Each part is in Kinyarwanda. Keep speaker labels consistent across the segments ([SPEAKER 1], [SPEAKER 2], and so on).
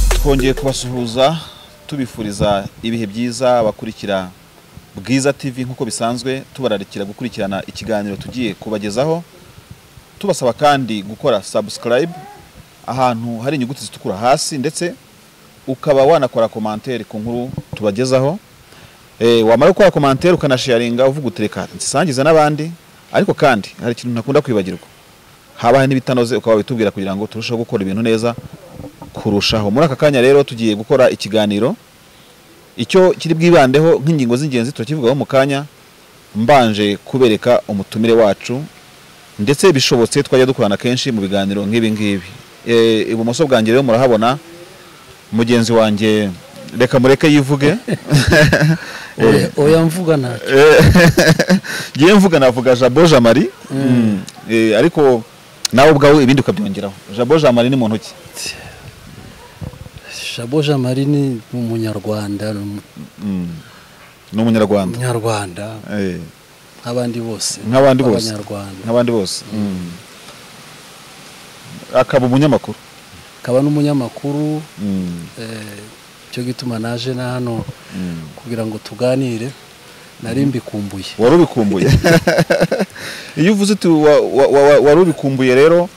[SPEAKER 1] twongeye kubasuhuza tubifuriza ibihe byiza bakurikira Bwiza TV nk'uko bisanzwe tubararikira gukurikirana ikiganiro tugiye kubagezaho tubasaba kandi gukora subscribe ahantu hari inyuguti zitukura hasi ndetse ukaba wanakora komantere ku nkuru tubagezaho Eh, wamara gukora komantere ukanasharinga uvuga utereka nsisangiza n'abandi ariko kandi hari ikintu ntakunda kwibagirwa habaye n'ibitanoze ukaba witubwira kugira ngo turusheho gukora ibintu neza kurushaho muri aka kanya rero tugiye gukora ikiganiro icyo kiri bwibandeho nk'ingingo z'ingenzi turakivugaho mu kanya mbanje kubereka umutumire wacu ndetse bishobotse twajya dukorana kenshi mu biganiro nk'ibi ngibi Eh, ibumoso bwanjye rero murahabona mugenzi wanjye reka mureke yivuge
[SPEAKER 2] Oya- oya mvuga ntacyo
[SPEAKER 1] ngiye mvuga navuga jabo jamari Mm. Eh, ariko nawe ubwawe ibindi ukabyongeraho jabo jamari ni muntu ki
[SPEAKER 2] shabo jean marie ni umunyarwanda ni
[SPEAKER 1] Mm. ni umunyarwanda
[SPEAKER 2] umunyarwanda
[SPEAKER 1] Eh,
[SPEAKER 2] nk'abandi bose
[SPEAKER 1] Nk'abandi bose.
[SPEAKER 2] abanyarwanda
[SPEAKER 1] nk'abandi bose Mm. akaba umunyamakuru
[SPEAKER 2] akaba n'umunyamakuru
[SPEAKER 1] Mm.
[SPEAKER 2] eh, cyo gituma naje na hano
[SPEAKER 1] Mm.
[SPEAKER 2] kugira ngo tuganire nari mbikumbuye
[SPEAKER 1] wari ubikumbuye iyo uvuze uti wa- wa- wa- wari ubikumbuye rero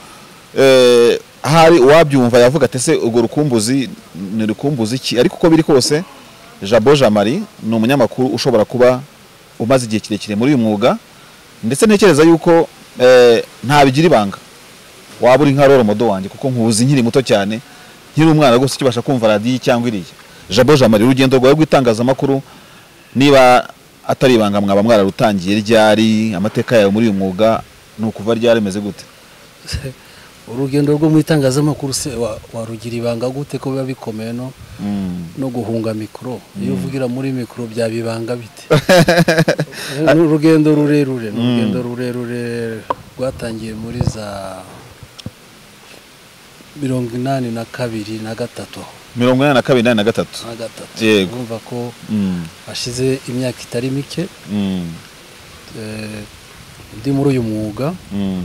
[SPEAKER 1] eh, hari uwabyumva yavuga ati ese urwo rukumbuzi ni urukumbuzi ki ariko uko biri kose jabo jamari ni umunyamakuru ushobora kuba umaze igihe kirekire muri uyu mwuga ndetse ntekereza yuko eh, ntabigira ibanga waba uri nka roro modo wanjye kuko nkuzi nkiri muto cyane nkiri umwana gusa ukibasha kumva radiyo cyangwa iriya jabo jamari urugendo rwawe rw'itangazamakuru niba atari ibanga mwaba mwararutangiye ryari amateka yawe muri uyu mwuga ni ukuva ryari ameze gute
[SPEAKER 2] urugendo rwo mu itangazamakuru se wa- warugira ibanga gute ko biba bikomeye no
[SPEAKER 1] Mm.
[SPEAKER 2] no guhunga mikoro iyo uvugira muri mikoro byaba ibanga bite ni urugendo rurerure ni urugendo rurerure rwatangiye muri za mirongo inani na kabiri na gatatu aho
[SPEAKER 1] mirongo inani na kabiri inani na gatatu
[SPEAKER 2] na gatatu
[SPEAKER 1] Yego.
[SPEAKER 2] urumva ko
[SPEAKER 1] Mm.
[SPEAKER 2] hashize imyaka itari mike
[SPEAKER 1] Mm.
[SPEAKER 2] eh, ndi muri uyu mwuga
[SPEAKER 1] Mm.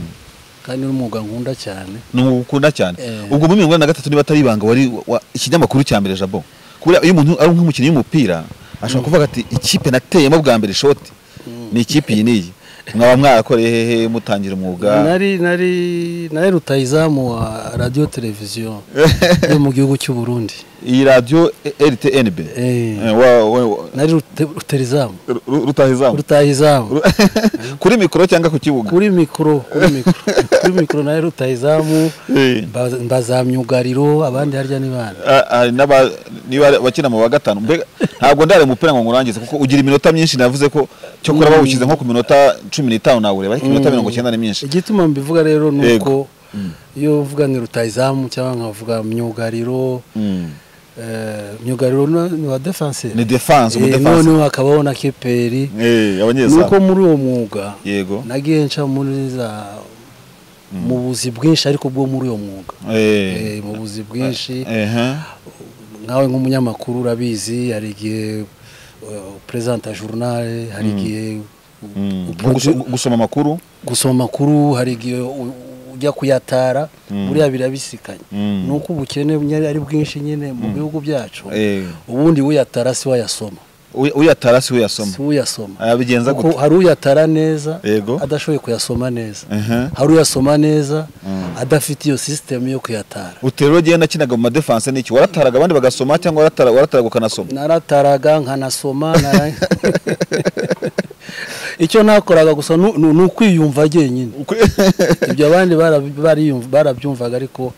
[SPEAKER 2] kandi ni umwuga nkunda cyane
[SPEAKER 1] ni ukunda cyane
[SPEAKER 2] Eh.
[SPEAKER 1] ubwo muri mirongo inani na gatatu niba atari ibanga wari wa- ikinyamakuru cya mbere jabo kubera iyo umuntu ari nk'umukinnyi w'umupira ashobora kuvuga ati ikipe nateyemo bwa mbere ishoti ni ikipe iyi n'iyi mwaba mwarakoreye hehe mutangira umwuga
[SPEAKER 2] nari nari nari rutayizamu wa radiyo televiziyo yo mu gihugu cy'u Burundi
[SPEAKER 1] iyi radiyo rtnb
[SPEAKER 2] Eh.
[SPEAKER 1] Eh, wa- wa- wa-
[SPEAKER 2] nari rute- rutayizamu
[SPEAKER 1] Ru- Ru- rutahizamu
[SPEAKER 2] rutayizamu
[SPEAKER 1] kuri mikoro cyangwa ku kibuga
[SPEAKER 2] kuri mikoro kuri mikoro kuri mikoro nayo rutayizamu
[SPEAKER 1] Eh.
[SPEAKER 2] mba- mbazamyugariro abandi harya ni bandi
[SPEAKER 1] Ah, hari n'aba- niba bakina mu wa gatanu mbega ntabwo ndare umupira ngo ngurangize kuko ugira iminota myinshi navuze ko cyokora bawushyize nko ku minota cumi n'itanu nawureba ariko iminota mirongo icyenda ni myinshi
[SPEAKER 2] igituma mbivuga rero ni
[SPEAKER 1] Yego.
[SPEAKER 2] uko iyo uvuga ngo rutayizamu cyangwa nkavuga myugariro
[SPEAKER 1] Mm.
[SPEAKER 2] eh, myugariro ni ni wa defenseri
[SPEAKER 1] Ni defense, umudefanse.
[SPEAKER 2] noneho hakabaho na keperi
[SPEAKER 1] Eh,
[SPEAKER 2] ni uko
[SPEAKER 1] abanyezamu
[SPEAKER 2] muri uwo mwuga
[SPEAKER 1] yego
[SPEAKER 2] nagiye nca muri za mu buzi bwinshi ariko bwo muri uwo mwuga
[SPEAKER 1] Eh,
[SPEAKER 2] Eh, mu buzi bwinshi
[SPEAKER 1] aha,
[SPEAKER 2] nawe nk'umunyamakuru urabizi hari igihe uh, perezanta journal hari igihe u-
[SPEAKER 1] mm.
[SPEAKER 2] u-
[SPEAKER 1] Nko guso- gusoma amakuru
[SPEAKER 2] gusoma amakuru hari igihe u- ujya kuyatara buriya birabisikanye
[SPEAKER 1] Mm.
[SPEAKER 2] ni uko ubukene nyine ari bwinshi nyine mu bihugu byacu
[SPEAKER 1] Eh,
[SPEAKER 2] ubundi uyatara si wayasoma
[SPEAKER 1] uy- uyatara si we yasoma
[SPEAKER 2] si uyasoma
[SPEAKER 1] abigenza
[SPEAKER 2] kuko
[SPEAKER 1] gute
[SPEAKER 2] hari uyatara neza
[SPEAKER 1] Yego.
[SPEAKER 2] adashoboye kuyasoma neza
[SPEAKER 1] Aha.
[SPEAKER 2] hari uyasoma neza adafite iyo sisitemu yo kuyatara
[SPEAKER 1] uterero rero nakinaga mu madefense n'iki warataraga abandi bagasoma cyangwa waratara- warataraga ukanasoma
[SPEAKER 2] narataraga nkanasoma nara- icyo nakoraga gusa nu- nu- ni ukwiyumva ngenyine ibyo abandi barabi- bariyumva- barabyumvaga ariko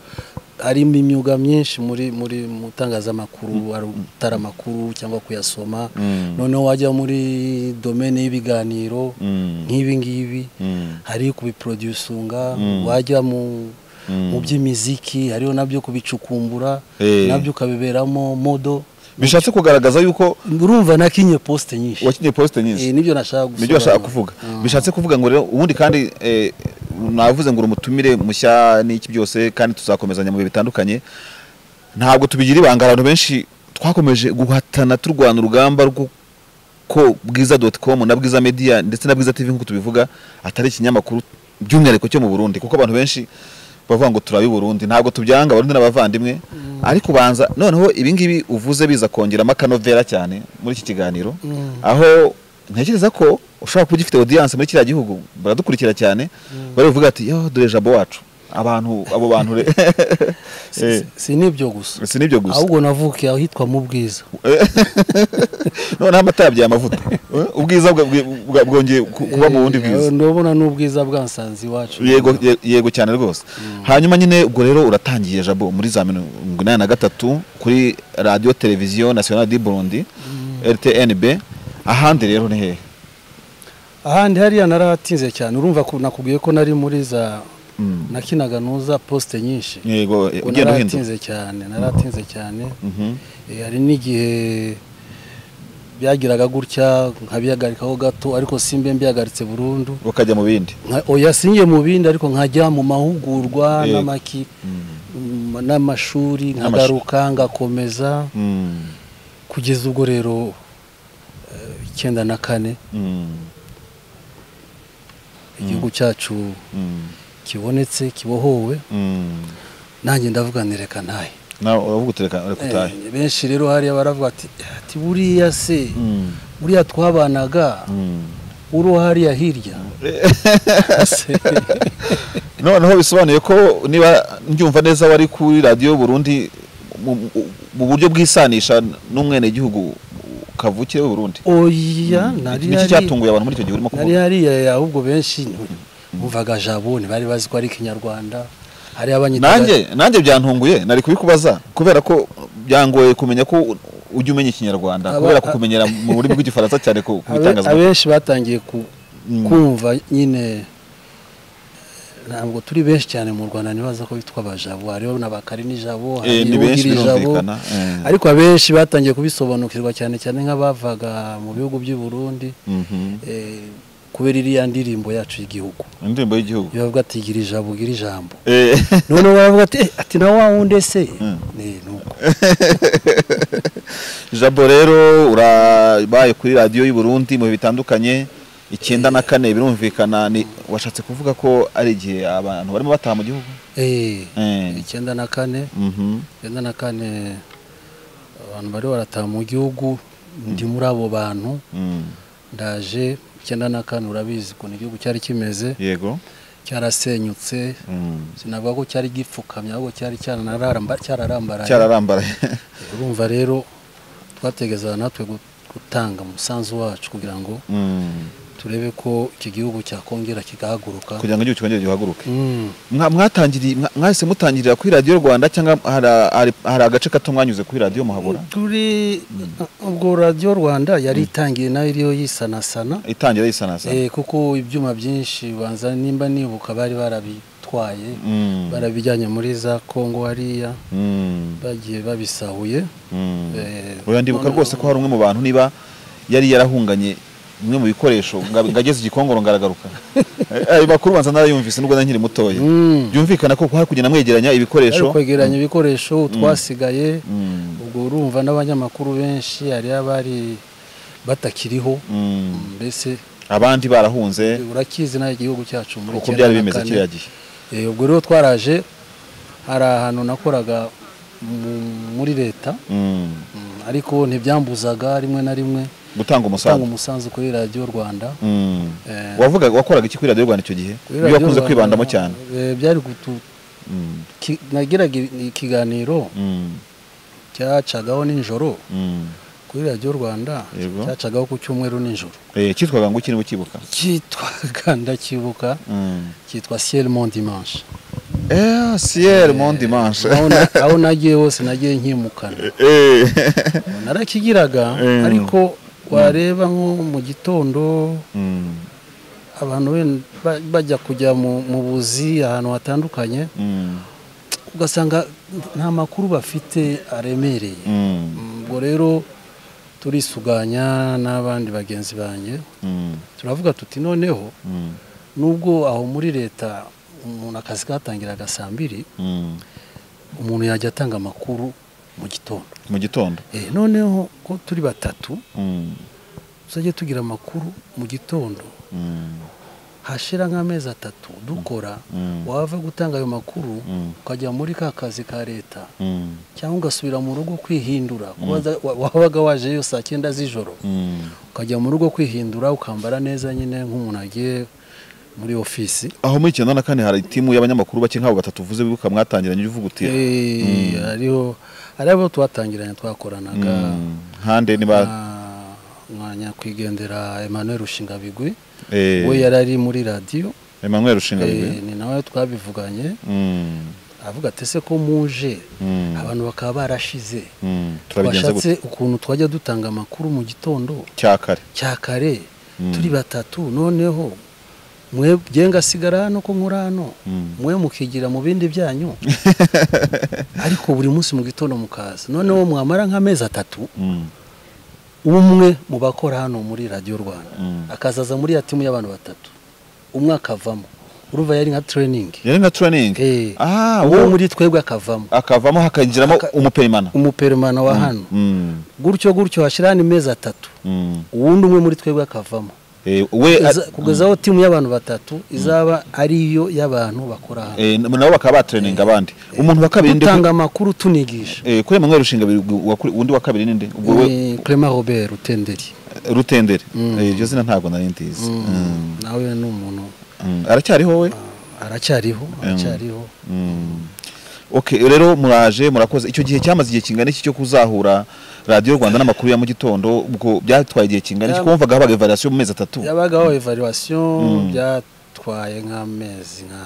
[SPEAKER 2] harimo imyuga myinshi muri muri mu itangazamakuru hari gutara amakuru cyangwa kuyasoma
[SPEAKER 1] Mm.
[SPEAKER 2] noneho wajya muri domene y'ibiganiro
[SPEAKER 1] Mm.
[SPEAKER 2] nk'ibi ngibi
[SPEAKER 1] Mm.
[SPEAKER 2] hari kubiproducinga
[SPEAKER 1] Mm.
[SPEAKER 2] wajya mu
[SPEAKER 1] Mm.
[SPEAKER 2] mu by'imiziki hariho nabyo kubicukumbura
[SPEAKER 1] Eh.
[SPEAKER 2] nabyo ukabiberamo modo
[SPEAKER 1] bishatse kugaragaza yuko
[SPEAKER 2] urumva nakinye poste nyinshi
[SPEAKER 1] wakinnye posite nyinshi
[SPEAKER 2] Eh, nibyo nashaka gusobanura.
[SPEAKER 1] nibyo bashaka kuvuga
[SPEAKER 2] Mm.
[SPEAKER 1] bishatse kuvuga ngo rero ubundi kandi eh, navuze ngo uri umutumire mushya n'iki byose kandi tuzakomezanya mu bihe bitandukanye ntabwo tubigira ibanga abantu benshi twakomeje guhatana turwana urugamba rwo ko bwiza doti komu na bwiza media ndetse na bwiza tv nk'uko tubivuga atari ikinyamakuru by'umwihariko cyo mu burundi kuko abantu benshi bavuga ngo turabi burundi ntabwo tubyanga abarundi n'abavandimwe ariko ubanza noneho ibingibi uvuze biza kongeramo akanovera cyane muri iki kiganiro aho ntekereza ko ushobora kuba ugifite audience muri kiriya gihugu baradukurikira cyane bari buvuga ati yo dore jabo wacu abantu abo bantu re Eh,
[SPEAKER 2] si n'ibyo gusa
[SPEAKER 1] si nibyo gusa
[SPEAKER 2] ahubwo navukiye ahitwa mu bwiza
[SPEAKER 1] noneho amata yabyaye amavuta Eh, ubwiza bwa- bwa- bwa- bwongeye ku- kuba mu bundi bwiza
[SPEAKER 2] Eh, ndabona n'ubwiza bwansanze iwacu
[SPEAKER 1] yego ye- yego cyane rwose hanyuma nyine ubwo rero uratangiye jabo muri za mirongo inani na gatatu kuri radiyo televiziyo nationale du burundi rtnb ahandi rero ni hehe
[SPEAKER 2] ahandi hariya narahatinze cyane urumva ko nakubwiye ko nari muri za nakinaga nuza posite nyinshi
[SPEAKER 1] yego eh,
[SPEAKER 2] Ubwo
[SPEAKER 1] ugenda uhindura
[SPEAKER 2] naratinze cyane naratinze cyane
[SPEAKER 1] Mhm.
[SPEAKER 2] Eh, hari n'igihe byagiraga gutya nkabihagarikaho gato ariko simbe mbihagaritse burundu
[SPEAKER 1] bakajya mu bindi
[SPEAKER 2] Nka- oya sinjye mu bindi ariko nkajya mu mahugurwa
[SPEAKER 1] Yego.
[SPEAKER 2] n'amaki mm, n'amashuri nkagaruka ngakomeza
[SPEAKER 1] Mm.
[SPEAKER 2] kugeza ubwo rero eh, icyenda na kane
[SPEAKER 1] Mm.
[SPEAKER 2] igihugu cyacu
[SPEAKER 1] Mm.
[SPEAKER 2] kibonetse kibohowe
[SPEAKER 1] Mm.
[SPEAKER 2] nanjye ndavuga ntireka ntahe
[SPEAKER 1] nawe uravuga utereka reka utahe
[SPEAKER 2] Eh, benshi rero hariya baravuga ati ati buriya se
[SPEAKER 1] Mm.
[SPEAKER 2] buriya twabanaga
[SPEAKER 1] Mm.
[SPEAKER 2] uri uwo hariya hirya Se-
[SPEAKER 1] noneho bisobanuye ko niba ndyumva neza wari kuri radiyo Burundi mu- mu- mu buryo bwisanisha n'umwenegihugu kavukire w'u Burundi
[SPEAKER 2] oya nari
[SPEAKER 1] iki
[SPEAKER 2] hari-
[SPEAKER 1] cyatunguye abantu muri icyo gihe urimo
[SPEAKER 2] nari
[SPEAKER 1] kuvuga
[SPEAKER 2] hariya ahubwo benshi bumvaga jabo ntibari bazi ko ari ikinyarwanda hariya abanyitaga
[SPEAKER 1] nanjye nanjye byantunguye nari kubikubaza kubera ko byangoye kumenya ko ujya umenya ikinyarwanda
[SPEAKER 2] Aba-
[SPEAKER 1] kubera kukumenyera mu burimi bw'igifaransa cyane ku ku
[SPEAKER 2] Abe-
[SPEAKER 1] bitangazamakuru
[SPEAKER 2] abenshi batangiye ku-
[SPEAKER 1] Mm.
[SPEAKER 2] kumva nyine ntabwo turi benshi cyane mu rwanda ntibaza ko bitwa abajabo hariho n'abakari n'ijabo
[SPEAKER 1] Eh,
[SPEAKER 2] hari
[SPEAKER 1] ni benshi
[SPEAKER 2] n'ijabo
[SPEAKER 1] birumvikana eh.
[SPEAKER 2] ariko abenshi batangiye kubisobanukirwa cyane cyane nk'abavaga mu bihugu by'i Burundi
[SPEAKER 1] Mhm.
[SPEAKER 2] eh, kubera iriya ndirimbo yacu y'igihugu
[SPEAKER 1] indirimbo y'igihugu
[SPEAKER 2] bibavuga ati gira ijabo gira ijambo
[SPEAKER 1] Eh,
[SPEAKER 2] noneho baravuga ati "Eh, ati na wa wundi se Ni- ni uko."
[SPEAKER 1] jabo rero urabaye kuri radiyo y'u Burundi mu bihe bitandukanye icyenda na kane birumvikana ni washatse kuvuga ko ari igihe abantu barimo bataha mu gihugu
[SPEAKER 2] Eh,
[SPEAKER 1] Eh.
[SPEAKER 2] icyenda na kane
[SPEAKER 1] Mhm.
[SPEAKER 2] icyenda na kane abantu bari barataha mu gihugu ndi muri abo bantu
[SPEAKER 1] Mm.
[SPEAKER 2] ndaje icyenda na kane urabizi ukuntu igihugu cyari kimeze
[SPEAKER 1] yego
[SPEAKER 2] cyarasenyutse
[SPEAKER 1] Mm.
[SPEAKER 2] sinavuga ko cyari gipfukamye ahubwo cyari cyaranaramba- cyararambaraye
[SPEAKER 1] cyararambaraye
[SPEAKER 2] urumva rero twategezaga natwe gu- gutanga umusanzu wacu kugira ngo
[SPEAKER 1] Mm.
[SPEAKER 2] turebe ko iki gihugu cyakongera kigahaguruka
[SPEAKER 1] kugira ngo igihugu cyongere gihaguruke
[SPEAKER 2] Mm.
[SPEAKER 1] Mwa- mwatangiriye mwa- mwahise mutangirira kuri radiyo rwanda cyangwa hari hari- hari agace gato mwanyuze kuri radiyo muhabura
[SPEAKER 2] turi ubwo radiyo rwanda yari itangiye nayo iriho yisanasana
[SPEAKER 1] itangira yisanasa
[SPEAKER 2] Eh, kuko ibyuma byinshi banza nimba nibuka bari barabitwaye
[SPEAKER 1] Mm.
[SPEAKER 2] barabijyanye muri za kongo hariya
[SPEAKER 1] Mm.
[SPEAKER 2] bagiye babisahuye
[SPEAKER 1] Mm.
[SPEAKER 2] Eh,
[SPEAKER 1] Oya, ndibuka
[SPEAKER 2] none-
[SPEAKER 1] rwose ko hari umwe mu bantu niba yari yarahunganye bimwe mu bikoresho nga- ngageze igikongoro ngaragaruka Eh, ayo makuru banza narayumvise nubwo nari nkiri mutoya
[SPEAKER 2] Mm.
[SPEAKER 1] byumvikana ko hari kugenda mwegeranya
[SPEAKER 2] bari
[SPEAKER 1] ibikoresho
[SPEAKER 2] kwegeranya ibikoresho twasigaye
[SPEAKER 1] Mm.
[SPEAKER 2] ubwo urumva n'abanyamakuru benshi hariya bari batakiriho
[SPEAKER 1] Mm.
[SPEAKER 2] mbese
[SPEAKER 1] abandi barahunze
[SPEAKER 2] urakizi nawe igihugu cyacu muri
[SPEAKER 1] uko
[SPEAKER 2] icyenda
[SPEAKER 1] byari
[SPEAKER 2] na
[SPEAKER 1] bimeze
[SPEAKER 2] kane.
[SPEAKER 1] kiriya gihe
[SPEAKER 2] Eh, ubwo rero twaraje hari ahantu nakoraga mu- muri leta
[SPEAKER 1] Mm.
[SPEAKER 2] Mm, ariko ntibyambuzaga rimwe na rimwe
[SPEAKER 1] gutanga
[SPEAKER 2] gutanga
[SPEAKER 1] umusanzu
[SPEAKER 2] umusanzu kuri radiyo rwanda
[SPEAKER 1] Mm.
[SPEAKER 2] Eh,
[SPEAKER 1] wavuga wakoraga iki kuri radiyo rwanda icyo gihe
[SPEAKER 2] kuri
[SPEAKER 1] ibyo
[SPEAKER 2] Radio
[SPEAKER 1] wakunze
[SPEAKER 2] Rwanda,
[SPEAKER 1] kwibandamo cyane
[SPEAKER 2] eh, byari gutu
[SPEAKER 1] Mm.
[SPEAKER 2] ki- nagiraga i- ikiganiro
[SPEAKER 1] Mm.
[SPEAKER 2] cyacagaho nijoro
[SPEAKER 1] Mm.
[SPEAKER 2] kuri radiyo rwanda
[SPEAKER 1] Yego.
[SPEAKER 2] cyacagaho ku cyumweru nijoro
[SPEAKER 1] Eh, cyitwaga ngo ukiri bukibuka
[SPEAKER 2] cyitwaga ndakibuka
[SPEAKER 1] Mm.
[SPEAKER 2] cyitwa ciel mon dimanche
[SPEAKER 1] eh ciel mon dimanche
[SPEAKER 2] aho na- aho nagiye hose nagiye nkimukana
[SPEAKER 1] Eh.
[SPEAKER 2] narakigiraga
[SPEAKER 1] Eh.
[SPEAKER 2] ariko wareba nko mu gitondo
[SPEAKER 1] Mm.
[SPEAKER 2] abantu ben- ba- bajya kujya mu mu buzi ahantu hatandukanye
[SPEAKER 1] Mm.
[SPEAKER 2] ugasanga nta makuru bafite aremereye
[SPEAKER 1] Mm.
[SPEAKER 2] ubwo rero turisuganya n'abandi bagenzi banjye
[SPEAKER 1] Mm.
[SPEAKER 2] turavuga tuti noneho
[SPEAKER 1] Mm.
[SPEAKER 2] nubwo aho muri leta umuntu akazi katangiraga saa mbiri
[SPEAKER 1] Mm.
[SPEAKER 2] umuntu yajya atanga amakuru mu gitondo
[SPEAKER 1] mu gitondo
[SPEAKER 2] Eh, noneho ko turi batatu
[SPEAKER 1] Mm.
[SPEAKER 2] tuzajya tugira amakuru mu gitondo
[SPEAKER 1] Mm.
[SPEAKER 2] hashira nk'amezi atatu dukora
[SPEAKER 1] Mm.
[SPEAKER 2] wava gutanga ayo makuru
[SPEAKER 1] Mm.
[SPEAKER 2] ukajya muri ka kazi ka leta
[SPEAKER 1] Mm.
[SPEAKER 2] cyangwa ugasubira mu rugo kwihindura kuba za- wa- wabaga wajeyo saa cyenda z'ijoro
[SPEAKER 1] Mm.
[SPEAKER 2] ukajya mu rugo kwihindura ukambara neza nyine nk'umuntu agiye muri ofisi
[SPEAKER 1] aho muri icyenda na kane hari itimu y'abanyamakuru bake nk'abo batatu uvuze bibuka mwatangiranye ujya uvuga uti
[SPEAKER 2] Eh, hariho hariho abo twatangiranye twakoranaga
[SPEAKER 1] mm, hande niba
[SPEAKER 2] nka- nka nyakwigendera Emmanuel Rushingabigwi
[SPEAKER 1] eh,
[SPEAKER 2] we yari ari muri radiyo
[SPEAKER 1] Emmanuel Rushinga
[SPEAKER 2] eh, ni nawe twabivuganye
[SPEAKER 1] Mm,
[SPEAKER 2] avuga ati ese ko muje
[SPEAKER 1] mm,
[SPEAKER 2] abantu bakaba barashize
[SPEAKER 1] mm, turabigenza gute
[SPEAKER 2] twashatse ukuntu twajya dutanga amakuru mu gitondo
[SPEAKER 1] cya kare
[SPEAKER 2] cya kare
[SPEAKER 1] Mm.
[SPEAKER 2] turi batatu noneho mwe bye ngasigara hano ko nkora hano
[SPEAKER 1] Mm.
[SPEAKER 2] mwe mukigira mu bindi byanyu ariko buri munsi mu gitondo mukaza noneho mwamara nk'amezi atatu
[SPEAKER 1] Mm,
[SPEAKER 2] umwe mu bakora hano muri radiyo rwanda
[SPEAKER 1] Mm.
[SPEAKER 2] akazaza muri ya timu y'abantu batatu umwe akavamo urumva yari nka training
[SPEAKER 1] yari nka training
[SPEAKER 2] Eh,
[SPEAKER 1] ah
[SPEAKER 2] uwo
[SPEAKER 1] wo
[SPEAKER 2] muri twebwe akavamo
[SPEAKER 1] akavamo hakagiramo
[SPEAKER 2] Aka-
[SPEAKER 1] umuperimana
[SPEAKER 2] umuperimana wa hano
[SPEAKER 1] Mm,
[SPEAKER 2] gutyo gutyo hashiraho ni mezi atatu
[SPEAKER 1] mm.
[SPEAKER 2] uwundi umwe muri twebwe akavamo
[SPEAKER 1] Eh, we
[SPEAKER 2] Kugeza- kugeza aho timu y'abantu batatu izaba ariyo y'abantu bakora hano
[SPEAKER 1] eh, nabo bakaba batraining abandi umuntu wa kabiri nde
[SPEAKER 2] dutanga amakuru tunigisha
[SPEAKER 1] eh, kuri Emmanuel Rushinga undi wa kabiri ninde ubwo we
[SPEAKER 2] ni Clement Robert Rutenderi
[SPEAKER 1] rutendere
[SPEAKER 2] Mm.
[SPEAKER 1] Eh, iryo zina ntabwo nari ndizi Mm,
[SPEAKER 2] nawe ni umuntu
[SPEAKER 1] mm. aracyariho we
[SPEAKER 2] aracyariho aracyariho
[SPEAKER 1] Mm. Okay, rero muraje murakoze icyo gihe cyamaze igihe kingana iki cyo kuzahura radiyo rwanda n'amakuru ya mu gitondo ubwo byatwaye igihe kingana iki
[SPEAKER 2] Ya-
[SPEAKER 1] kuko wumvaga habaga evaluation mu mezi atatu
[SPEAKER 2] yabagaho evaluation byatwaye nk'amezi nka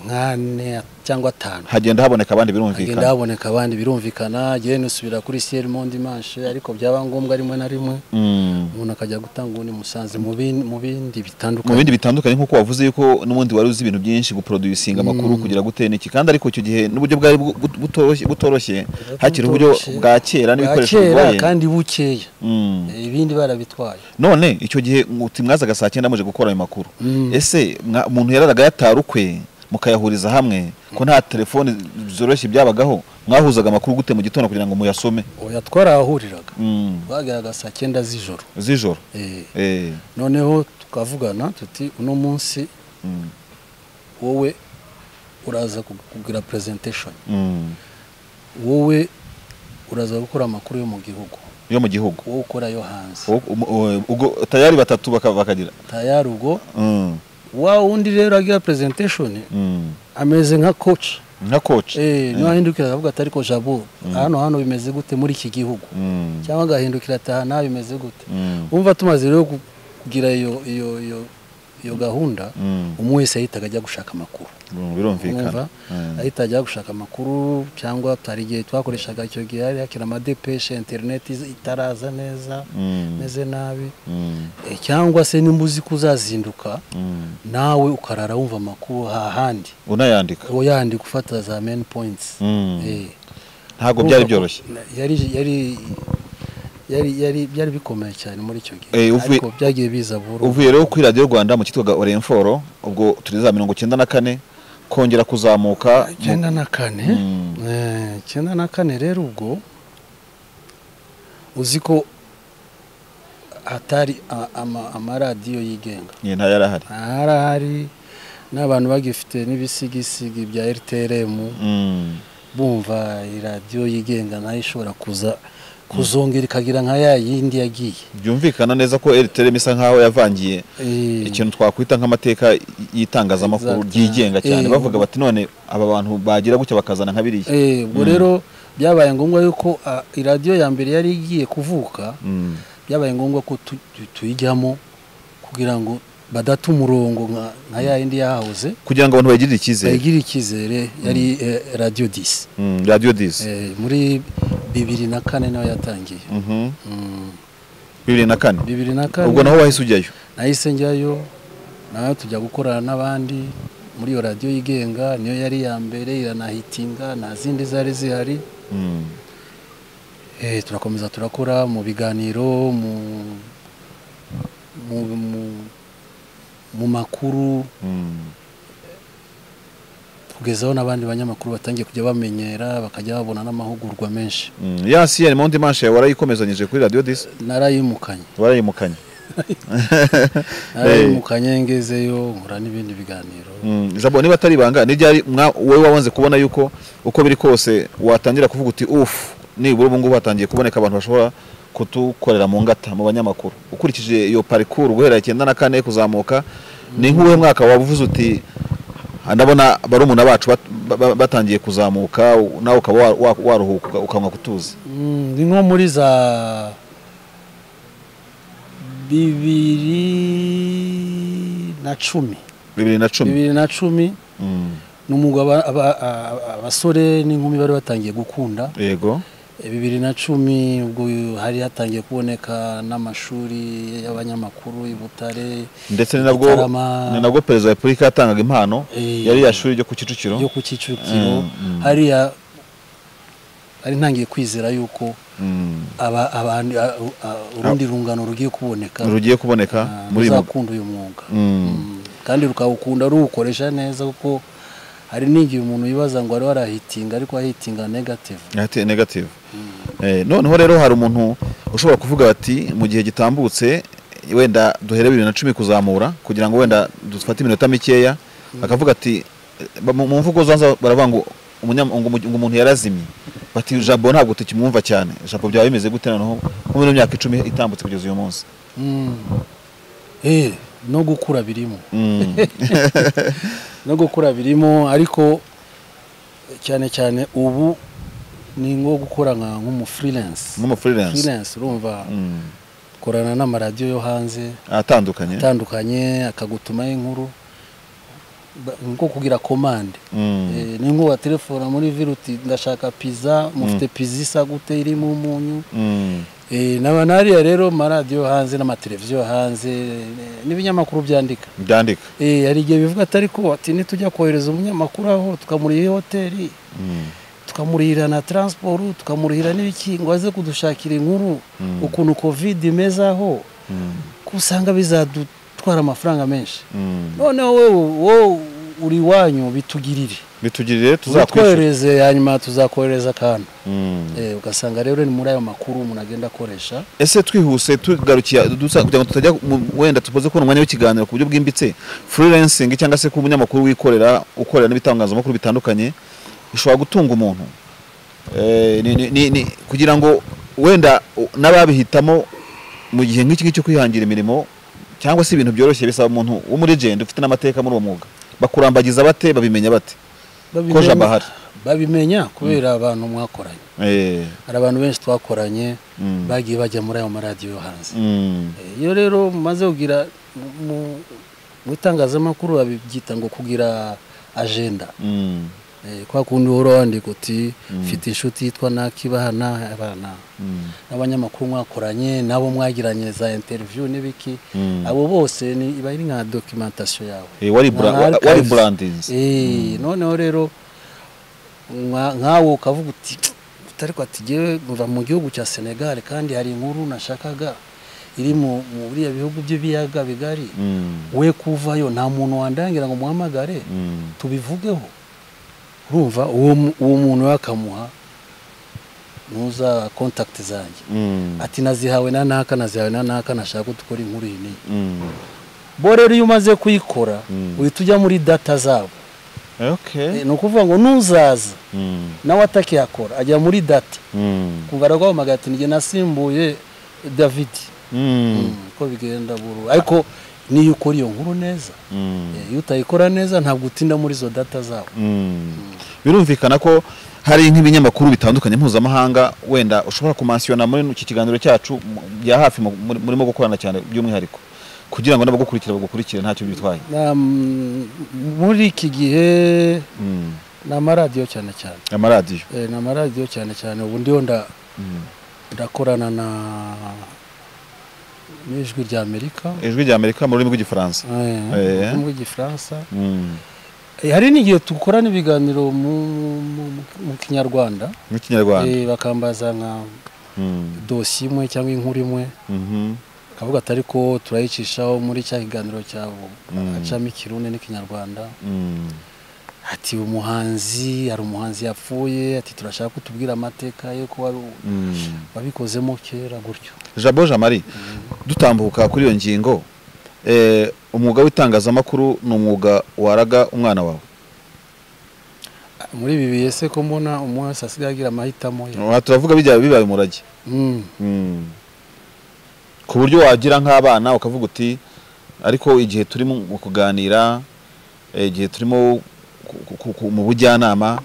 [SPEAKER 2] nk'ane cyangwa atanu
[SPEAKER 1] hagenda haboneka abandi
[SPEAKER 2] hagenda
[SPEAKER 1] birumvikana
[SPEAKER 2] haboneka abandi birumvikana genda usubira kuri siel mondi manche ariko byaba ngombwa rimwe na rimwe
[SPEAKER 1] Mm.
[SPEAKER 2] umuntu akajya gutanga ubundi musanze mu bin- mu bindi
[SPEAKER 1] mu
[SPEAKER 2] bitandukanye
[SPEAKER 1] bindi bitandukanye nk'uko wavuze yuko n'ubundi wari uzi ibintu byinshi guproducinga amakuru kugira gute n'iki kandi ariko icyo gihe n'uburyo bwari bu- bu- butoroshye- butoroshye hakiri uburyo
[SPEAKER 2] butoroshye.
[SPEAKER 1] bwa kera
[SPEAKER 2] Bwa
[SPEAKER 1] n'ibikoresho
[SPEAKER 2] kera
[SPEAKER 1] bigoye
[SPEAKER 2] kandi bukeya
[SPEAKER 1] Mm.
[SPEAKER 2] ibindi barabitwaye
[SPEAKER 1] none icyo gihe muti mwazaga saa cyenda muje gukora ayo makuru
[SPEAKER 2] Mm.
[SPEAKER 1] ese mwa- umuntu yararaga yatarukwe mukayahuriza hamwe ko nta telefoni zoroshye byabagaho mwahuzaga amakuru gute mu gitondo kugira ngo muyasome
[SPEAKER 2] oya twarahahuriraga
[SPEAKER 1] Mm,
[SPEAKER 2] twageraga saa cyenda z'ijoro
[SPEAKER 1] z'ijoro
[SPEAKER 2] Eh,
[SPEAKER 1] Eh,
[SPEAKER 2] noneho tukavugana tuti uno munsi
[SPEAKER 1] mm,
[SPEAKER 2] wowe uraza ku- kugira presentation
[SPEAKER 1] mm.
[SPEAKER 2] wowe uraza gukora amakuru yo mu gihugu
[SPEAKER 1] yo mu gihugu
[SPEAKER 2] wowe ukora yo hanze
[SPEAKER 1] O- um- o- ubwo tayari batatu baka- bakagira
[SPEAKER 2] tayari ubwo
[SPEAKER 1] Mm,
[SPEAKER 2] wa wundi rero agira presentation
[SPEAKER 1] mm.
[SPEAKER 2] ameze nka coach
[SPEAKER 1] nka coach
[SPEAKER 2] eh niwahindukira akavuga ati ariko jabo hano hano bimeze gute muri iki gihugu
[SPEAKER 1] Mm,
[SPEAKER 2] cyangwa agahindukira ati aha naha bimeze gute
[SPEAKER 1] mm,
[SPEAKER 2] wumva tumaze rero ku- kugira iyo iyo iyo iyo gahunda
[SPEAKER 1] mm.
[SPEAKER 2] umwe wese ahitaga ajya gushaka amakuru
[SPEAKER 1] Mm, birumvikana
[SPEAKER 2] wumva
[SPEAKER 1] Mm.
[SPEAKER 2] ahita ajya gushaka amakuru cyangwa hari igihe twakoreshaga icyo gihe hari hakiri amadepeshe interineti izi- itaraza neza
[SPEAKER 1] Mm,
[SPEAKER 2] meze nabi
[SPEAKER 1] mm,
[SPEAKER 2] Eh, cyangwa se nimba uzi ko uzazinduka
[SPEAKER 1] mm.
[SPEAKER 2] nawe ukarara wumva amakuru hahandi
[SPEAKER 1] unayandika
[SPEAKER 2] uwo yandi gufata za meni points
[SPEAKER 1] Mm.
[SPEAKER 2] Eh,
[SPEAKER 1] ntabwo
[SPEAKER 2] urumva
[SPEAKER 1] byari
[SPEAKER 2] ko-
[SPEAKER 1] byoroshye
[SPEAKER 2] yari yari yari yari byari bikomeye cyane muri icyo gihe
[SPEAKER 1] Eh, uvuye-
[SPEAKER 2] ariko byagiye biza buhoro
[SPEAKER 1] uvuye rero kuri radiyo rwanda mu cyitwaga orenforo ubwo turi za mirongo icyenda na kane kongera kuzamuka mu-
[SPEAKER 2] icyenda na kane
[SPEAKER 1] Mm.
[SPEAKER 2] Eh, icyenda na kane rero ubwo uzi ko hatari a- ama- amaradiyo yigenga
[SPEAKER 1] Ye, nta yari ahari
[SPEAKER 2] harahari n'abantu bagifite n'ibisigisigi bya rtlm
[SPEAKER 1] Mm,
[SPEAKER 2] bumva iradiyo yigenga nayo ishobora kuza kuzongera ikagira nka ya yindi yagiye
[SPEAKER 1] byumvikana neza ko eriterema isa nk'aho yavangiye
[SPEAKER 2] Eh,
[SPEAKER 1] ikintu twakwita nk'amateka y'itangazamakuru
[SPEAKER 2] Exact.
[SPEAKER 1] ryigenga cyane
[SPEAKER 2] Eh,
[SPEAKER 1] bavuga
[SPEAKER 2] ubu-
[SPEAKER 1] bati none aba bantu bagira gutya bakazana nka biriya
[SPEAKER 2] eh, ubwo rero byabaye ngombwa yuko ah, iradiyo ya mbere yari igiye kuvuka
[SPEAKER 1] Mm,
[SPEAKER 2] byabaye ngombwa ko tu- tu- tuyijyamo kugira ngo badate umurongo nka nka ya yindi yahahoze
[SPEAKER 1] kugira ngo abantu bagirire icyizere
[SPEAKER 2] bayigire icyizere yari eh, radiyo disi
[SPEAKER 1] Mm, radiyo disi
[SPEAKER 2] Eh, muri bibiri na kane nawe yatangiye
[SPEAKER 1] Mhm.
[SPEAKER 2] Mm,
[SPEAKER 1] bibiri na kane
[SPEAKER 2] bibiri na
[SPEAKER 1] ubwo
[SPEAKER 2] kane
[SPEAKER 1] naho wahise ujyayo
[SPEAKER 2] nahise njyayo nawe tujya gukorana n'abandi muri iyo radiyo yigenga niyo yari iya mbere iranahitinga nta zindi zari zihari
[SPEAKER 1] Mm,
[SPEAKER 2] Eh, turakomeza turakora mu biganiro mu mu, mu, mu makuru
[SPEAKER 1] mm,
[SPEAKER 2] kugezaho n'abandi banyamakuru batangiye kujya bamenyera bakajya babona n'amahugurwa menshi
[SPEAKER 1] mm. ya siyeni mondi manshe warayikomezanyije kuri radiyo disi
[SPEAKER 2] narayimukanye
[SPEAKER 1] warayimukanye
[SPEAKER 2] ari mu kanyengezeyo nkora n'ibindi biganiro
[SPEAKER 1] ijambo niba atari ibanga ni ryari mwa- wowe wabanze kubona yuko uko biri kose watangira kuvuga uti ufu nibura ubu ngubu hatangiye kuboneka abantu bashobora kutukorera mu ngata mu banyamakuru ukurikije iyo parikuru guhera icyenda na kane kuzamuka ni nk'uwe mwaka waba uvuze uti "Ah, ndabona barumuna bacu bat- ba- ba- batangiye kuzamuka u- nawe ukaba wa- wa- waruhuka uka- ukanywa kutuzi
[SPEAKER 2] Mm, ni nko muri za bibiri na cumi
[SPEAKER 1] bibiri na cumi
[SPEAKER 2] bibiri na cumi
[SPEAKER 1] Mm,
[SPEAKER 2] ni umwuga aba- aba- a- abasore n'inkumi bari batangiye gukunda
[SPEAKER 1] yego
[SPEAKER 2] Eh, bibiri na cumi ubwo hari hatangiye kuboneka n'amashuri y'abanyamakuru i Butare
[SPEAKER 1] ndetse ni nabwo
[SPEAKER 2] Gitarama.
[SPEAKER 1] ni nabwo perezida wa repubulika yatangaga impano
[SPEAKER 2] Eh,
[SPEAKER 1] yari ya shuri ryo ku kicukiro
[SPEAKER 2] yo ku Kicukiro
[SPEAKER 1] Mm, mm.
[SPEAKER 2] hariya ari ntangiye kwizera yuko
[SPEAKER 1] Mm.
[SPEAKER 2] aba abandi a- a- urundi rungano rugiye kuboneka
[SPEAKER 1] rugiye kuboneka muri uyu mugwi.
[SPEAKER 2] uzakunda uyu mwuga
[SPEAKER 1] Mm.
[SPEAKER 2] Mm. kandi rukawukunda ruwukoresha neza kuko hari n'igihe umuntu yibaza ngo wari warahitinga ariko ahitinga negative
[SPEAKER 1] Ati- negative Eh, noneho rero hari umuntu ushobora kuvuga ati mu gihe gitambutse wenda duhere bibiri na cumi kuzamura kugira ngo wenda dufate iminota mikeya akavuga ati eh, ba- mu mu mvugo zanza baravuga ngo umunyam- ngo umu- ngo umuntu yarazimye bati jabo ntabwo tukimwumva cyane jabo byaba bimeze gute noneho muri ino myaka icumi itambutse kugeza uyu munsi
[SPEAKER 2] Mm. Eh, no gukura birimo
[SPEAKER 1] Mm.
[SPEAKER 2] no gukura birimo ariko cyane cyane ubu ni nko gukora nka nk'umu freelance
[SPEAKER 1] nk'umu freelance
[SPEAKER 2] freelance urumva
[SPEAKER 1] Mm.
[SPEAKER 2] ukorana n'amaradiyo yo hanze
[SPEAKER 1] atandukanye
[SPEAKER 2] atandukanye akagutumaho inkuru Ba- ni nko kugira komande
[SPEAKER 1] Mm.
[SPEAKER 2] Eh, ni nko waterefona muri viruti ndashaka pizza mufite pizza isa gute irimo umunyu
[SPEAKER 1] Mm.
[SPEAKER 2] Eh, naba nariya rero amaradiyo yo hanze n'amateleviziyo yo hanze eh, n'ibinyamakuru byandika
[SPEAKER 1] byandika
[SPEAKER 2] Eh, hari igihe bivuga atari ko ati nitujya kohereza umunyamakuru aho tukamuriha hoteli
[SPEAKER 1] Mm.
[SPEAKER 2] tukamurihira na transport tukamurihira n'ibiki ngo aze kudushakira inkuru
[SPEAKER 1] Mm.
[SPEAKER 2] ukuntu covid imeze aho
[SPEAKER 1] Mm.
[SPEAKER 2] ko usanga bizadutwara amafaranga menshi
[SPEAKER 1] Mm.
[SPEAKER 2] noneho wowe wowe uri iwanyu bitugirire
[SPEAKER 1] bitugirire tuzakwishyura
[SPEAKER 2] uzatwohereze hanyuma tuzakohereza akantu
[SPEAKER 1] Mm.
[SPEAKER 2] Eh, ugasanga rero ni muri ayo makuru umuntu agenda akoresha
[SPEAKER 1] ese twihuse tugarukiye dusa- kugira ngo tutajya mu- wenda tupoze kubona umwanya w'ikiganiro ku buryo bwimbitse freelancing cyangwa se kuba umunyamakuru wikorera ukorera n'ibitangazamakuru bitandukanye bishobora gutunga umuntu Eh, ni- ni- ni- ni- kugira ngo wenda u- n'ababihitamo mu gihe nk'iki ngiki cyo kwihangira imirimo cyangwa se ibintu byoroshye bisaba umuntu w'umurigende ufite n'amateka muri uwo mwuga bakurambagiza bate babimenya bate
[SPEAKER 2] Babimenya-
[SPEAKER 1] jabo ahari.
[SPEAKER 2] babimenya kubera abantu mwakoranye
[SPEAKER 1] Eh,
[SPEAKER 2] hari abantu benshi twakoranye
[SPEAKER 1] Mm.
[SPEAKER 2] bagiye bajya muri ayo maradiyo yo hanze
[SPEAKER 1] mm,
[SPEAKER 2] Eh, iyo rero mumaze kugira mu- mu- mu itangazamakuru babyita ngo kugira agenda
[SPEAKER 1] mm,
[SPEAKER 2] Eh, kwa kundi uhora wandika uti mfite inshuti yitwa nakibahana abana
[SPEAKER 1] mm,
[SPEAKER 2] n'abanyamakuru mwakoranye nabo mwagiranye za interview n'ibiki
[SPEAKER 1] mm.
[SPEAKER 2] abo bose ni iba ari nka documentation yawe
[SPEAKER 1] Eh, wari bra-
[SPEAKER 2] Nka
[SPEAKER 1] wa- wari
[SPEAKER 2] archives.
[SPEAKER 1] brandinze
[SPEAKER 2] Eh, noneho rero nka- nkawe ukavuga uti utari ko ati jyewe mva mu gihugu cya Senegal kandi hari inkuru nashakaga iri mu mu biriya bihugu by'ibiyaga bigari
[SPEAKER 1] Mm,
[SPEAKER 2] we kuvayo nta muntu wandangira ngo muhamagare
[SPEAKER 1] mm.
[SPEAKER 2] tubivugeho urumva uwo mu- uwo muntu yakamuha nuza contact zanjye
[SPEAKER 1] Mm,
[SPEAKER 2] ati nazihawe na naka nazihawe na naka nashaka ko dukora inkuru iyi n'iyi
[SPEAKER 1] mm.
[SPEAKER 2] bo rero iyo umaze kuyikora
[SPEAKER 1] Mm.
[SPEAKER 2] uhita ujya muri data zabo
[SPEAKER 1] Okay.
[SPEAKER 2] Eh, ni ukuvuga ngo nuzaza
[SPEAKER 1] Mm,
[SPEAKER 2] nawe atakiyakora ajya muri data
[SPEAKER 1] mm,
[SPEAKER 2] kumva araguhamagara ati njye nasimbuye david
[SPEAKER 1] mm,
[SPEAKER 2] Mm, uko bigenda buru ariko niyo ukora iyo nkuru neza
[SPEAKER 1] mm,
[SPEAKER 2] Eh, iyo utayikora neza ntabwo utinda muri izo data zabo
[SPEAKER 1] mm. birumvikana ko hari nk'ibinyamakuru bitandukanye mpuzamahanga wenda ushobora kumansiyona muri iki kiganiro cyacu mu- bya hafi mu- muri- murimo gukorana cyane by'umwihariko kugira ngo n'abagukurikira bagukurikire ntacyo bitwaye
[SPEAKER 2] Na- mm, muri iki gihe
[SPEAKER 1] Mm,
[SPEAKER 2] ni amaradiyo cyane cyane
[SPEAKER 1] amaradiyo
[SPEAKER 2] Eh, ni amaradiyo cyane cyane ubu ndiho nda-
[SPEAKER 1] Mm.
[SPEAKER 2] ndakorana na n'ijwi ry'amerika
[SPEAKER 1] ijwi rya amerika mu rurimi rw'igifaransa Eh.
[SPEAKER 2] mu rw'igifaransa
[SPEAKER 1] Mm,
[SPEAKER 2] Eh, hari n'igihe dukorana ibiganiro mu- mu mu- mu kinyarwanda
[SPEAKER 1] mu kinyarwanda
[SPEAKER 2] Eh, bakambaza nka
[SPEAKER 1] Mm,
[SPEAKER 2] dosiye imwe cyangwa inkuru imwe
[SPEAKER 1] mhm,
[SPEAKER 2] akavuga atari ko turayicishaho muri cya kiganiro cya
[SPEAKER 1] Mm.
[SPEAKER 2] acamo ikirundi n'ikinyarwanda
[SPEAKER 1] mm,
[SPEAKER 2] ati umuhanzi hari umuhanzi yapfuye ati turashaka kutubwira amateka ye ko wari wabikozemo kera gutyo
[SPEAKER 1] jabo jamari dutambuka kuri iyo ngingo eh, umwuga w'itangazamakuru ni umwuga waraga umwana wawe
[SPEAKER 2] muri ibi bihe se ko mbona umuntu wese asigaye agira amahitamo ye
[SPEAKER 1] Aha turavuga bijya bibaye umurage
[SPEAKER 2] Mm.
[SPEAKER 1] Mm. ku buryo wagira nk'abana ukavuga uti ariko igihe turimo mu kuganira eh, igihe turimo ku- ku- ku- mu bujyanama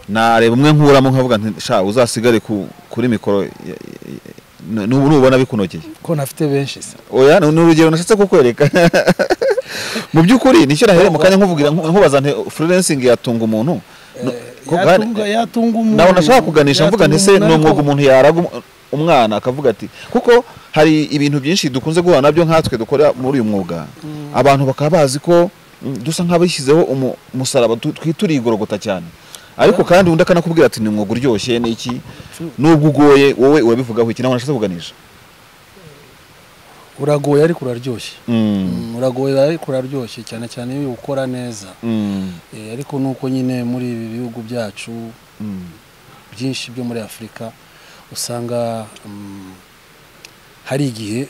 [SPEAKER 1] nareba umwe nkuramo nkavuga nti sha uzasigare ku- kuri mikoro ya- ya- ya- nu- nu- nubona bikunogeye
[SPEAKER 2] ko nafite benshi se
[SPEAKER 1] oya ni ni urugero nashatse kukwereka mu by'ukuri nicyo nahereye mu kanya nkuvugira nku- nkubaza nti freelancing yatunga umuntu No- kuko hari-
[SPEAKER 2] yatunga yatunga umuntu
[SPEAKER 1] nawe nashaka kuganisha mvuga nti se
[SPEAKER 2] yatunga
[SPEAKER 1] ni umwuga
[SPEAKER 2] ariko-
[SPEAKER 1] umuntu yaraga um- umwana akavuga ati kuko hari ibintu byinshi dukunze guhura nabyo nkatwe dukora muri uyu mwuga abantu bakaba bazi ko mm, dusa nk'abishyizeho umu- umusaraba tu- twituriye igorogota cyane ariko kandi undi akanakubwira ati ni umwuga uryoshye ni iki nubwo ugoye wowe urabivugaho iki nawe nashaka kuganisha
[SPEAKER 2] uragoye ariko uraryoshye
[SPEAKER 1] Mm,
[SPEAKER 2] Mm, uragoye ariko uraryoshye cyane cyane iyo ukora neza
[SPEAKER 1] mm,
[SPEAKER 2] Eh, ariko nuko nyine muri ibi bihugu byacu
[SPEAKER 1] mm.
[SPEAKER 2] byinshi byo muri afurika usanga mm, hari igihe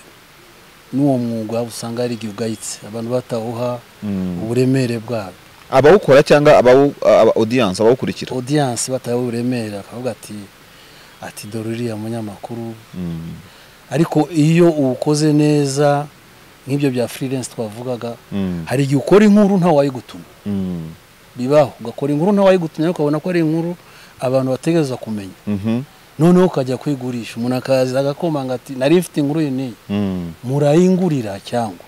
[SPEAKER 2] n'uwo mwuga usanga hari igihe ugayitse abantu batawuha
[SPEAKER 1] Mm.
[SPEAKER 2] uburemere bwawo
[SPEAKER 1] abawukora cyangwa abawu aba audience abawukurikira
[SPEAKER 2] odiyanse batawe uburemere akavuga ati ati dore uriya munyamakuru
[SPEAKER 1] Mm,
[SPEAKER 2] ariko iyo uwukoze neza nk'ibyo bya freelance twavugaga
[SPEAKER 1] mm,
[SPEAKER 2] hari igihe ukora inkuru ntawayigutuma
[SPEAKER 1] mm,
[SPEAKER 2] bibaho ugakora inkuru ntawayigutumye ariko ukabona ko ari inkuru abantu bategereza kumenya
[SPEAKER 1] mhm,
[SPEAKER 2] noneho ukajya kwigurisha umuntu akaza agakomanga ati nari mfite inkuru iyi n'iyi
[SPEAKER 1] mm.
[SPEAKER 2] murayingurira cyangwa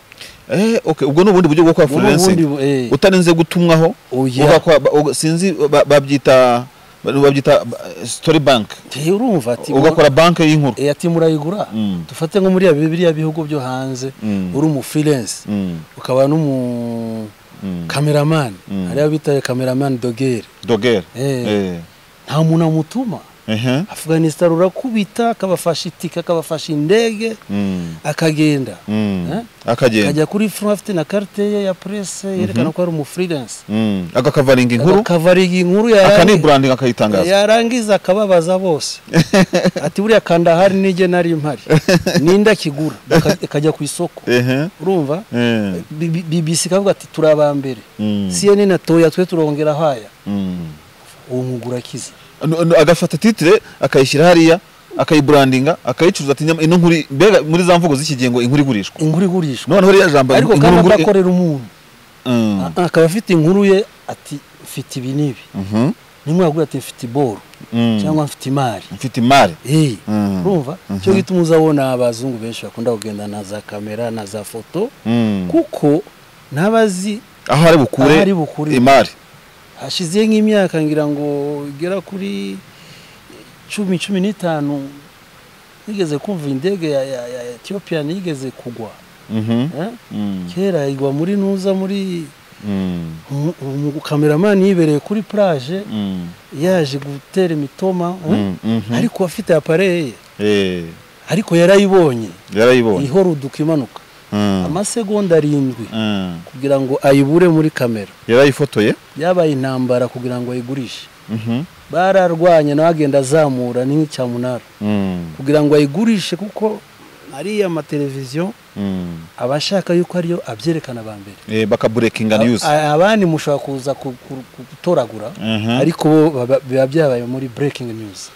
[SPEAKER 1] Eh, okay, ubwo ni ubundi buryo bwo gukora
[SPEAKER 2] Ubu ni ubundi
[SPEAKER 1] freelancing
[SPEAKER 2] bu- eh,
[SPEAKER 1] utarinze gutumwaho
[SPEAKER 2] Oya.
[SPEAKER 1] uva kwa- ba- uga- sinzi ba- babyita babyita ba- story bank
[SPEAKER 2] eh, urumva ati
[SPEAKER 1] ugakora bank y'inkuru
[SPEAKER 2] eh, ati murayigura
[SPEAKER 1] Mm.
[SPEAKER 2] dufate nko muri biriya bihugu byo hanze
[SPEAKER 1] Mm.
[SPEAKER 2] uri umufirense
[SPEAKER 1] Mm,
[SPEAKER 2] ukaba n'umu
[SPEAKER 1] mm.
[SPEAKER 2] kameramani
[SPEAKER 1] Mm.
[SPEAKER 2] hariya bitaye kameramani dogere
[SPEAKER 1] dogere
[SPEAKER 2] Eh. nta muntu amutuma
[SPEAKER 1] Eh, ehe.
[SPEAKER 2] afganistan urakubita akabafasha itike akabafasha indege
[SPEAKER 1] Mm,
[SPEAKER 2] akagenda
[SPEAKER 1] mm.
[SPEAKER 2] Eh?
[SPEAKER 1] akagenda
[SPEAKER 2] akajya kuri fru afite na karite ye ya presse yerekana ko ari umufreelance
[SPEAKER 1] Mm, agakavaringa inkuru
[SPEAKER 2] akavariga inkuru yarangi-
[SPEAKER 1] akaniburandinga akayitangaza
[SPEAKER 2] yarangiza akababaza bose ati buriya kanda hari nijye nari mpari ninde akigura Aka- akajya ku isoko
[SPEAKER 1] Ehe.
[SPEAKER 2] urumva
[SPEAKER 1] Eh,
[SPEAKER 2] B- B- bbc ikavuga ati turi abambere
[SPEAKER 1] Mm.
[SPEAKER 2] cnn atoya twe turongera haya
[SPEAKER 1] mm.
[SPEAKER 2] uwo mwuga urakize
[SPEAKER 1] No- no, agafata titire akayishyira hariya akayiburandinga akayicuruza ati "Nyam- ino nkuri mbega muri za mvugo z'iki gihe ngo inkuru igurishwa
[SPEAKER 2] inkuru igurishwa
[SPEAKER 1] noneho ririya jambo
[SPEAKER 2] ariko
[SPEAKER 1] inkuru
[SPEAKER 2] kandi
[SPEAKER 1] nguri-
[SPEAKER 2] adakorera umuntu
[SPEAKER 1] Mm,
[SPEAKER 2] A- akaba afite inkuru ye ati mfite ibi n'ibi
[SPEAKER 1] mhm,
[SPEAKER 2] nimwagura ati mfite iboro
[SPEAKER 1] mm.
[SPEAKER 2] cyangwa mfite imari
[SPEAKER 1] mfite imari
[SPEAKER 2] Eh,
[SPEAKER 1] Mm.
[SPEAKER 2] urumva cyo gituma uzabona abazungu benshi bakunda kugenda na za kamera na za foto
[SPEAKER 1] Mm.
[SPEAKER 2] kuko ntabazi
[SPEAKER 1] aho ari
[SPEAKER 2] Aho ari
[SPEAKER 1] bukure
[SPEAKER 2] bukure.
[SPEAKER 1] imari
[SPEAKER 2] hashize nk'imyaka ngira ngo igera kuri cumi cumi n'itanu nigeze kumva indege ya, ya, ya ethiopia yigeze kugwa
[SPEAKER 1] Mhm,
[SPEAKER 2] eh?
[SPEAKER 1] mm,
[SPEAKER 2] kera igwa muri nuza muri
[SPEAKER 1] mm,
[SPEAKER 2] umu- umu- kameramani yibereye kuri plage
[SPEAKER 1] mm,
[SPEAKER 2] yaje gutera imitoma eh?
[SPEAKER 1] mm, mhm.
[SPEAKER 2] ariko afite apareye ye
[SPEAKER 1] Eh,
[SPEAKER 2] ariko yarayibonye
[SPEAKER 1] yarayibonye
[SPEAKER 2] ihora uduka imanuka
[SPEAKER 1] Mm,
[SPEAKER 2] amasegonda arindwi
[SPEAKER 1] mm.
[SPEAKER 2] kugira ngo ayibure muri kamera
[SPEAKER 1] yarayifotoye
[SPEAKER 2] byabaye intambara kugira ngo ayigurishe
[SPEAKER 1] Mhm,
[SPEAKER 2] bararwanye nawe agenda azamura ni nk'icyamunara
[SPEAKER 1] mm,
[SPEAKER 2] kugira ngo ayigurishe kuko ariya mateleviziyo
[SPEAKER 1] mm.
[SPEAKER 2] aba ashaka yuko ariyo abyerekana aba mbere
[SPEAKER 1] Eh, bakaburekinga news
[SPEAKER 2] A- abandi mushobora kuza ku- ku- ku- gutoragura
[SPEAKER 1] Mhm.
[SPEAKER 2] ariko bo baba- biba byabaye muri breaking news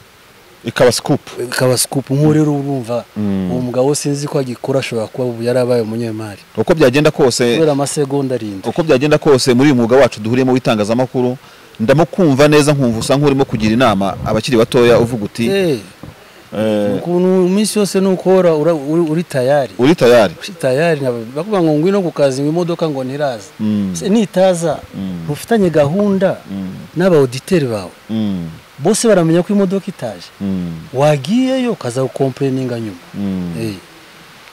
[SPEAKER 1] ikaba scoop
[SPEAKER 2] ikaba scoop nk'uwo rero urumva
[SPEAKER 1] Mm.
[SPEAKER 2] uwo mugabo sinzi ko agikora ashobora kuba ubu yarabaye umunyemari
[SPEAKER 1] uko byagenda kose
[SPEAKER 2] kubera amasegonda arindwi
[SPEAKER 1] uko byagenda kose muri uyu mwuga wacu duhuriyemo w'itangazamakuru ndamukumva neza nkumva usa nk'urimo kugira inama abakiri batoya uvuga uti
[SPEAKER 2] Eh.
[SPEAKER 1] eh,
[SPEAKER 2] ukuntu iminsi yose nukora ura- uri- uri tayari
[SPEAKER 1] uri tayari
[SPEAKER 2] uri tayari nab- bakuvuga ngo ngwino ku kazi ngo imodoka ngo ntiraza
[SPEAKER 1] Mm.
[SPEAKER 2] Se nitaza
[SPEAKER 1] Mm.
[SPEAKER 2] ntufitanye gahunda n'aba auditeri bawe
[SPEAKER 1] Mm,
[SPEAKER 2] bose baramenya ko imodoka itaje
[SPEAKER 1] mm,
[SPEAKER 2] wagiyeyo ukaza gukompureninga nyuma
[SPEAKER 1] mm.
[SPEAKER 2] Eh,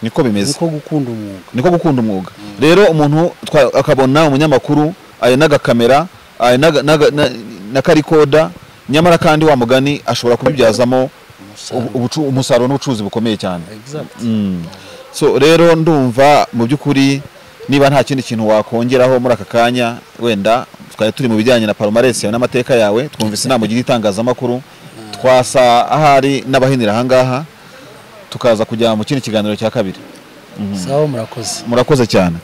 [SPEAKER 1] niko bimeze
[SPEAKER 2] niko gukunda umwuga
[SPEAKER 1] niko gukunda umwuga rero umuntu twa- akabona umunyamakuru aya n'agakamera aya n'aga- n'aga- na- na karikoda nyamara kandi wa mugani ashobora kubibyazamo
[SPEAKER 2] Umusaruro.
[SPEAKER 1] ubu- ubucu- umusaruro n'ubucuruzi bukomeye cyane
[SPEAKER 2] Exact.
[SPEAKER 1] Mm. so rero ndumva mu by'ukuri niba nta kindi kintu wakongeraho muri aka kanya wenda twari turi mu bijyanye na palmarès yawe n'amateka yawe twumvise inama ugira itangazamakuru twasa ahari n'abahinira ahangaha tukaza kujya mu kindi kiganiro cya kabiri
[SPEAKER 2] sawa murakoze
[SPEAKER 1] murakoze cyane